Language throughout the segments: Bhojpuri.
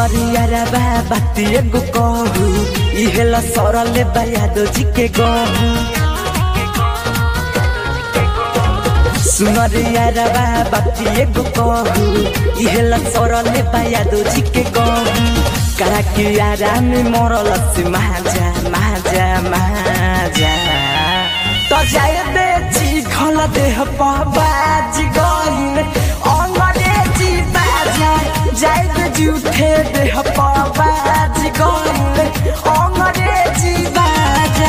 सुनरिया रबा बाती एगो कहू इहेला सरले बयादो जी के गहू सुनरिया रबा बाती एगो कहू इहेला सरले बयादो जी के गहू करा के आराम मरल से महाजा महाजा महाजा तो जाए बेची खल देह बाज गइन अंग्रेजी बाजा जाए बेची उठे देह बाज गइन अंग्रेजी बाजा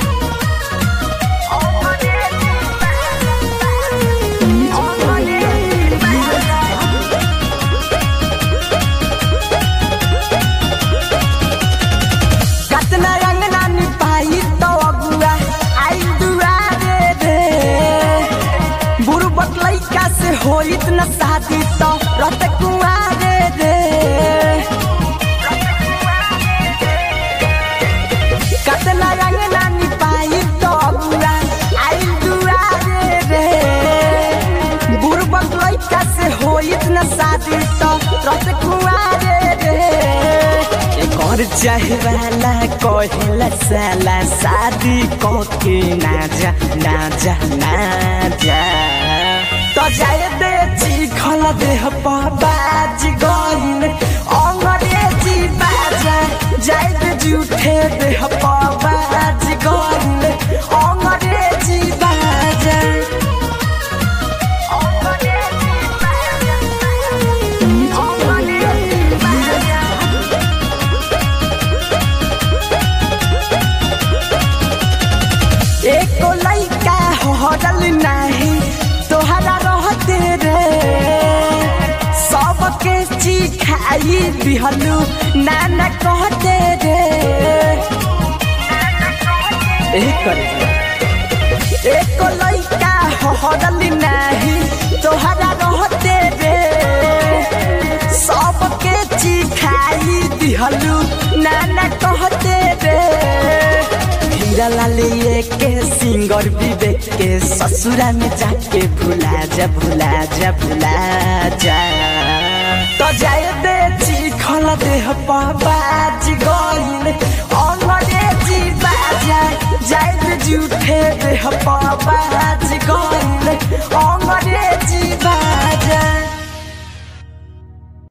कतना अंगना निपाई तो अगुआ आई दुआरे रे बुढ़बक लइका से होइत न शादी तो रत कुआरे रे कतना अंगना निपाई तो अगुआ आई दुआरे रे बुढ़बक लइका से होइत न शादी तो रत कुआरे रे कर चाहे वाला कहेला साला शादी कके ना जा ना जा ना जा तो जाए बेची खल देह बाज गइन अंग्रेजी बाजा जाए बेची उठे देह बाज गइन अंग्रेजी बाजा एको लइका हरल नाही तोहरा रहते रे सबके चिखाई दिहलू नाना कहते रे ए करे एको लइका हरल नाही तोहरा रहते रे सबके चिखाई दिहलू नाना कहते रे हीरा लालिए के सिंगर विवेक के ससुरा में जाके भुला जा भुला जा भुला जा तो जाए बेची खल देह बाज गइन अंग्रेजी बाजा जाए बेची उठे देह